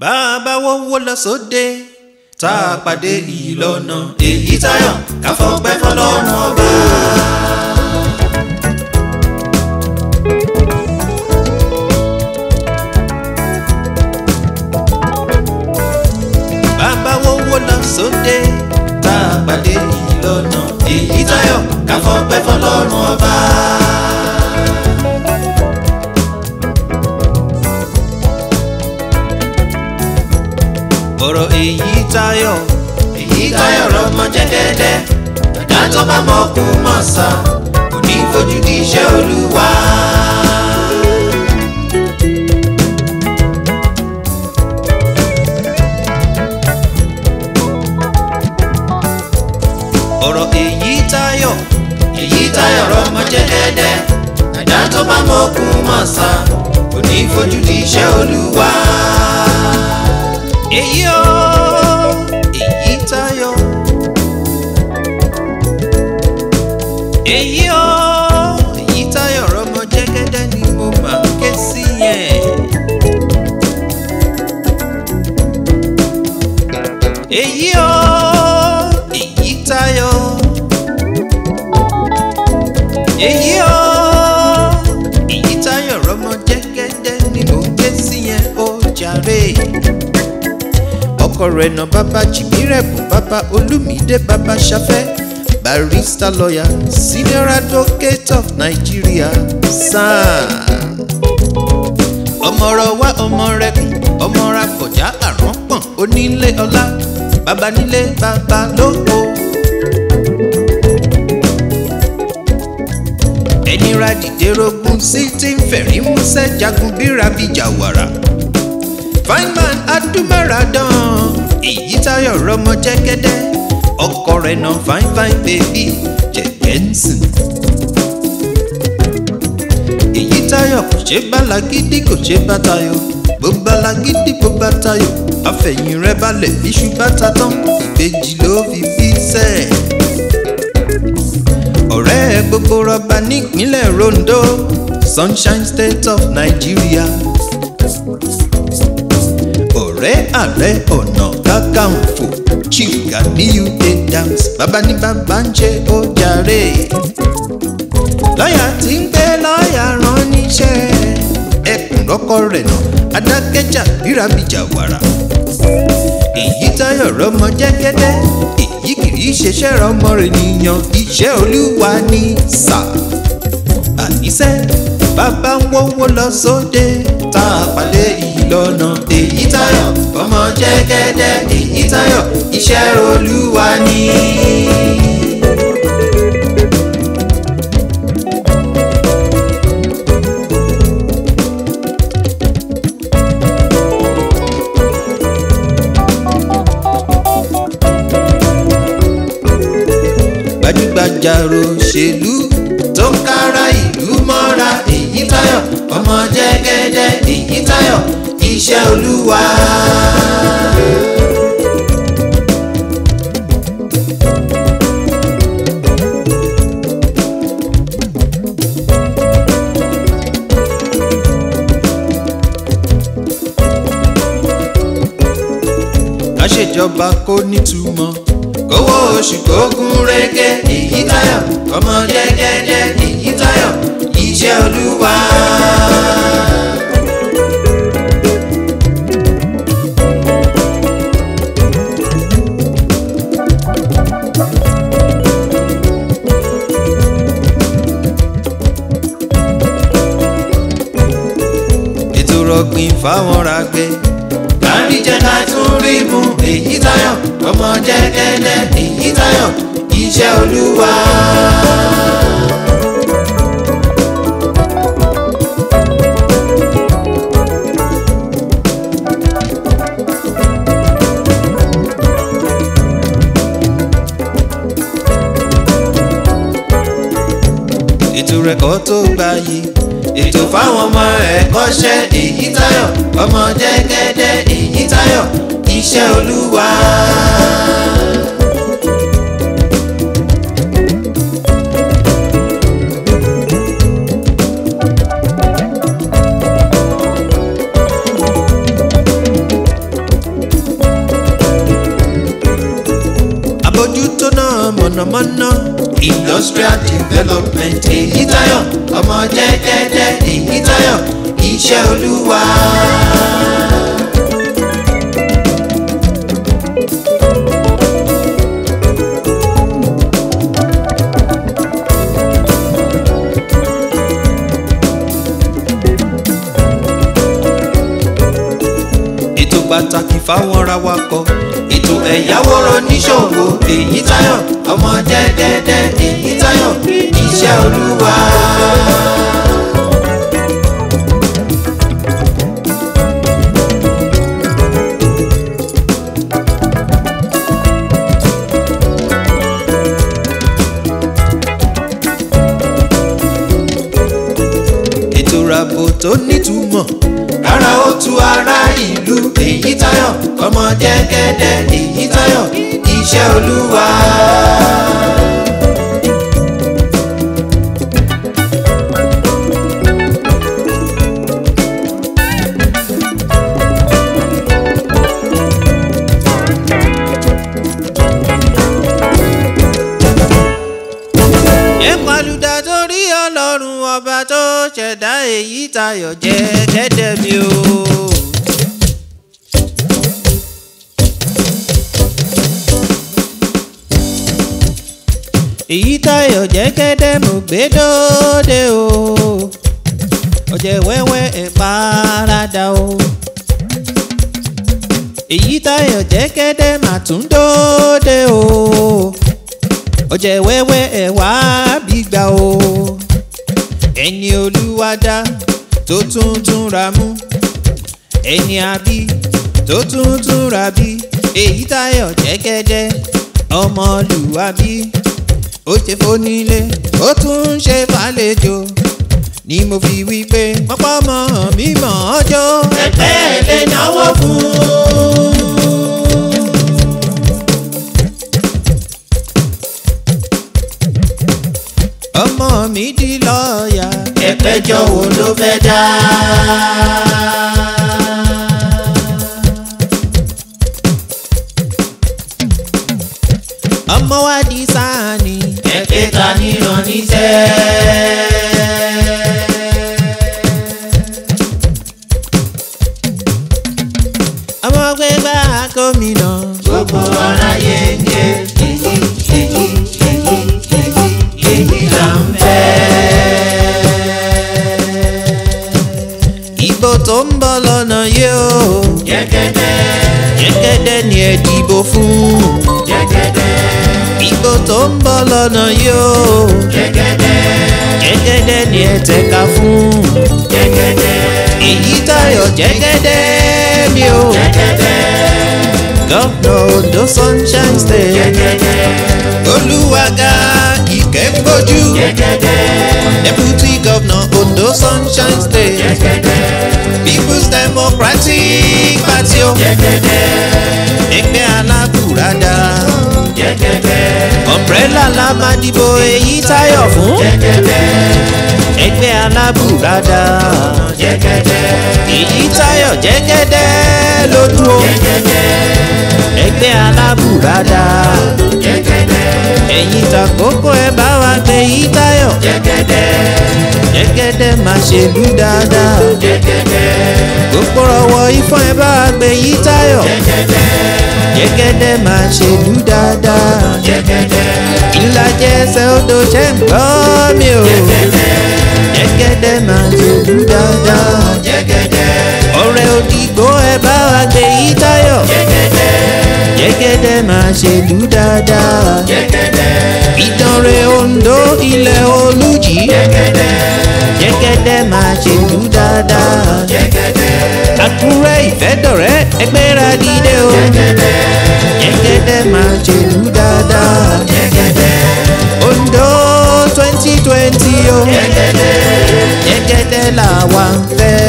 bàbá wọ́wọ́ lọ sóde tá a pàdé ìlọ́nà èyí táyọ̀ ká fọpẹ́ fọlọ́run ọba. bàbá wọ́wọ́ lọ sóde tá a pàdé ìlọ́nà èyí táyọ̀ ká fọpẹ́ fọlọ́run ọba. ọ̀rọ̀ èyí táyọ̀ èyí táyọ̀ rọmọ jẹ́gẹ́dẹ́ ẹ̀dá tó bá mọ̀ kú mọ̀ sá kò ní fojú di iṣẹ́ olúwa. ọ̀rọ̀ èyí táyọ̀ èyí táyọ̀ rọmọ jẹ́gẹ́dẹ́ ẹ̀dá tó bá mọ̀ kú mọ̀ sá kò ní fojú di iṣẹ́ olúwa èyí o èyí tayọ̀ èyí o èyí tayọ̀ rọmọ jẹ́gẹ́dẹ́ ni mo máa ké sí yẹn. èyí o èyí tayọ̀ èyí o èyí tayọ̀ rọmọ jẹ́gẹ́dẹ́ ni mo ké sí yẹn ó jàre ọkọ rẹ̀ nà bàbá jìmírẹ̀bù bàbá olùmídé bàbá ṣafẹ́ barrister lawyer senior advocate of nigeria san. ọmọọrọ wa ọmọ rẹ kùn ọmọ ra kọjá àrùn pọ̀n onílé ọlá bàbá nílé bàbá lóko. ẹni ra dìde rogun sí ti ń fẹ̀rí músẹ́ jagun bíra bíjà wàrà fine man adúmáradán èyí táyọ̀ rọmọ jẹ́gẹ́dẹ́ ọkọ rẹ̀ náà fine fine baby jẹ̀gẹ́nsìn. èyí táyọ̀ kò ṣe bálagídí kò ṣe bá tayọ̀ bó bálagídí bó bá tayọ̀ àfẹ̀yìn rẹ̀ balẹ̀ iṣu bàtà tán ìbejì ló fi bí sẹ́ẹ̀. ọ̀rẹ́ gbogbo rọba nípínlẹ̀ Rondo Sunshine State of Nigeria ọ̀rẹ́ ààrẹ ọ̀nà kakanfò chief Ganiyu Adams bàbá ní bàbá ń ṣe ó jàre. lọ́ọ̀yà tí ń gbé lọ́ọ̀yà rán níṣẹ́ ẹkùn lọ́kọ rẹ̀ nà adákẹ́jà bírabìjà wàrà. èyí táyọ̀ rọmọ jẹ́gẹ́dẹ́ èyí kìí ṣeṣẹ́ rọmọ rẹ̀ nìyàn iṣẹ́ olúwa ní sà. àníṣe bàbá ń wọ́wọ́ lọ sóde tá a pàdé ìlọ́nà èyí táyọ̀ ọmọ jẹ́gẹ́dẹ́ èyí táyọ̀ iṣẹ́ olúwa ni. gbajúgbajà òṣèlú tó ń kára ìlú mọ́ra èyí táyọ̀ ọmọ jẹ́gẹ́dẹ́ èyí táyọ̀ iṣẹ́ olúwa. káṣèjọba kó nítumọ̀ kówó oṣù kó gún régé èyí táyọ̀ ọmọ jẹ́gẹ́dẹ́ èyí táyọ̀ iṣẹ́ olúwa. ètò rọ̀gbìn fáwọn ràgbẹ́. kárí jẹ́ ká tún rí mu èyí táyọ̀ ọmọ jẹ́gẹ́dẹ́ èyí táyọ̀ iṣẹ́ olúwa. ètò rẹ̀kọ́ tó gbayì ètò fáwọn ọmọ ẹ̀kọ́ṣẹ́ èyí táyọ̀ ọmọ jẹ́gẹ́dẹ́ èyí táyọ̀ iṣẹ́ olúwa. mọ̀nàmọ́ná industrial development èyí tayọ ọmọ jẹ́gẹ́dẹ́ èyí tayọ iṣẹ́ olúwa. ètò pàtàkì fáwọn rawakọ̀ ètò ẹ̀yáwó oníṣòwò èyí tayọ ọmọ jẹ́gẹ́dẹ́ èyí tayọ iṣẹ́ olúwa. ètò ràbò tó nítumọ̀ rárá ó tu ara ìlú èyí tayọ ọmọ jẹ́gẹ́dẹ́ èyí tayọ iṣẹ́ olúwa. ẹ pàlùdà torí ọlọ́run ọba tó ṣẹ̀dá èyí tayọ̀ jẹ́ kẹ́dẹ̀ mi o. èyí tayọ̀ jẹ́ kẹ́dẹ̀ mo gbé dóde o. ọ̀jẹ̀ wẹ́wẹ́ ẹ̀ parada o. èyí tayọ̀ jẹ́ kẹ́dẹ̀ mà tún dóde o ọjẹ́ wẹ́wẹ́ ẹ̀ wá bí gbà o ẹni olúwa dá tó tún tún ra mú ẹni àbí tó tún tún ra bí èyí táyọ̀ jẹ́gẹ́dẹ́ ọmọlúwàbí ó ṣe fónílé ó tún ṣe fàlejò ni mo fi wí pé pọ́pọ́ mọ́ mi mọ́ ọjọ́ ẹgbẹ́ ẹ̀ lè náwó fún un. ọmọ mi di lọ́ọ̀yà. ẹ̀pẹ́jọ́ wo ló fẹ́ dá? ọmọ wa di sáàni. ẹ̀pẹ́ ta níran níṣẹ́. ọmọ gbẹgbà gómìnà. gbogbo aráyé ń jẹ èyí èyí èyí èyí èyí là ń fẹ́. ìbò tó ń bọ̀ lọ́nà yìí o. jẹ́gẹ́dẹ́. jẹ́gẹ́dẹ́ ni ẹ dìbò fún. jẹ́gẹ́dẹ́. ìbò tó ń bọ̀ lọ́nà yìí o. jẹ́gẹ́dẹ́. jẹ́gẹ́dẹ́ ni ẹ tẹ̀ka fún. jẹ́gẹ́dẹ́. èyí tayọ̀ jẹ́gẹ́dẹ́ mi o. jẹ́gẹ́dẹ́. gọ́fúnà Ondo sunshine state. jẹ́gẹ́dẹ́. olúwaga ìkẹ́gbójú. jẹ́gẹ́dẹ́. deputy governor Ondo sunshine state. jẹ́gẹ́dẹ́. people's democratic party o. jẹ́gẹ́dẹ́. ẹgbẹ́ alábùradà. jẹ́gẹ́dẹ́. umbrella la máa dìbò èyí táyọ̀ fún. jẹ́gẹ́dẹ́. ẹgbẹ́ alábùradà. jẹ́gẹ́dẹ́. èyí táyọ̀ jẹ́gẹ́dẹ́ lójú o. jẹ́gẹ́dẹ́. ẹgbẹ́ alábùradà. jẹ́gẹ́dẹ́. ẹ̀yin tàkókò ẹ bá wa gbé yí táyọ̀. jẹ́gẹ́dẹ́. jẹ́gẹ́dẹ́ máa ṣèlú dáadáa. jẹ́gẹ́dẹ́. gbogbo ọwọ́ ifọ̀ ẹ bá wa gbé yí táyọ̀. jẹ́gẹ́dẹ́. jẹ́gẹ́dẹ́ máa ṣèlú dáadáa. jẹ́gẹ́dẹ́. ìlàjẹ ẹsẹ̀ odò ṣe ń gbọ́ mi o. jẹ́gẹ́dẹ́. jẹ́gẹ́dẹ́ máa ṣèlú dáadáa. jẹ́gẹ́dẹ́. ọ̀rẹ́ òdìgbò ẹ bá wa gbé yí táyọ̀. jẹ́gẹ́dẹ́. jẹ́gẹ́dẹ́ máa ṣèlú dáadáa. jẹ́gẹ́dẹ́. ìdánrẹ́ Ondo ilẹ̀ olùjì. jẹ́gẹ́dẹ́. jẹ́gẹ́dẹ́ máa ṣèlú dáadáa. jẹ́gẹ́dẹ́. Àkúrẹ́ ìfẹ́dọ̀rẹ́ ẹgbẹ́ra dìde o. jẹ́gẹ́dẹ́. jẹ́gẹ́dẹ́ máa ṣèlú dáadáa. jẹ́gẹ́dẹ́. Ondo twenty twenty o. jẹ́gẹ́dẹ́. jẹ́gẹ́dẹ́ làwa ń fẹ́.